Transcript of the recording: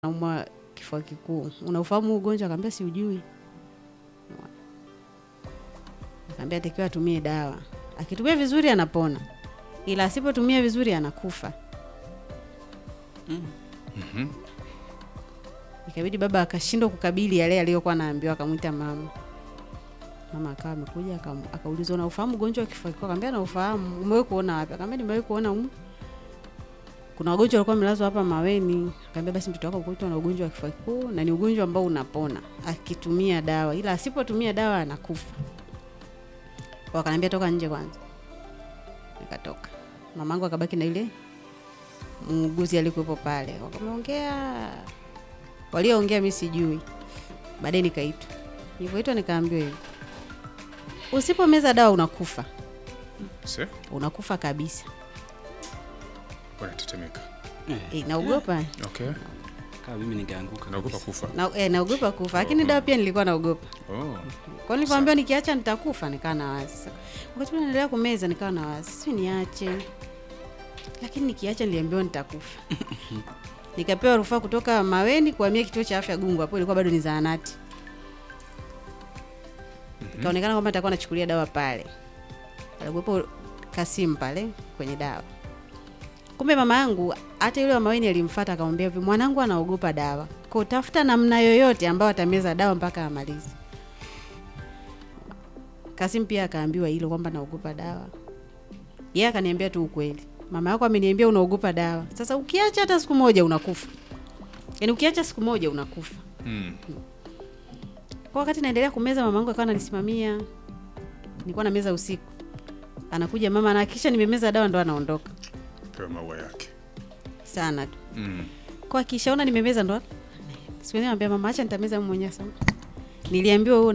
naumwa kifua kikuu, unaufahamu huu ugonjwa? Akaambia siujui. Akaambia atakiwa atumie dawa, akitumia vizuri anapona, ila asipotumia vizuri anakufa. Ikabidi baba akashindwa kukabili yale aliyokuwa anaambiwa, akamwita mama. Mama akawa amekuja akam- akaulizwa, unaufahamu ugonjwa wa kifua kikuu? Akamwambia naufahamu. Umewahi kuona wapi? Akamwambia nimewahi kuona umu kuna wagonjwa walikuwa wamelazwa hapa Maweni. Akaambia basi mtoto wako kutwa na ugonjwa wa kifua kikuu na ni ugonjwa ambao unapona akitumia dawa, ila asipotumia dawa anakufa. Wakaniambia toka nje kwanza, nikatoka. Mamangu akabaki na ile muuguzi alikuwepo pale, wakameongea, walioongea mimi sijui. Baadaye nikaitwa, nilivyoitwa nikaambiwa hivi, usipomeza dawa unakufa, Se, unakufa kabisa. wanatetemeka. E, naogopa Okay. Kama mimi ningeanguka. Naogopa kabisa. kufa. na, e, naogopa kufa, lakini dawa pia nilikuwa naogopa Oh. kwa nilivyoambiwa nikiacha nitakufa, nikawa na wazi. Wakati ule naendelea kumeza, nikawa na wazi, si niache, lakini nikiacha niliambiwa nitakufa. Nikapewa rufaa kutoka Maweni kuhamia kituo cha afya Gungu, hapo ilikuwa bado ni zahanati. Ikaonekana kwamba nitakuwa nachukulia dawa pale, alikuwepo Kasimu pale kwenye dawa. Kumbe mama yangu hata yule wa Maweni alimfuata akamwambia hivi, mwanangu anaogopa dawa, kwa tafuta namna yoyote ambayo atameza dawa mpaka amalize. Kasim pia akaambiwa hilo kwamba naogopa dawa. Yeye akaniambia tu ukweli, mama yako ameniambia unaogopa dawa. Sasa ukiacha hata siku moja unakufa, yaani ukiacha siku moja unakufa. Mm. Kwa wakati naendelea kumeza, mama yangu akawa ananisimamia, nilikuwa na meza usiku, anakuja mama anahakikisha nimemeza dawa ndo anaondoka Pewa maua yake. sana tu. Mm. Kwa akishaona nimemeza ndo siwezi mwambia mama, acha nitameza mimi mwenyewe sana. Niliambiwa huo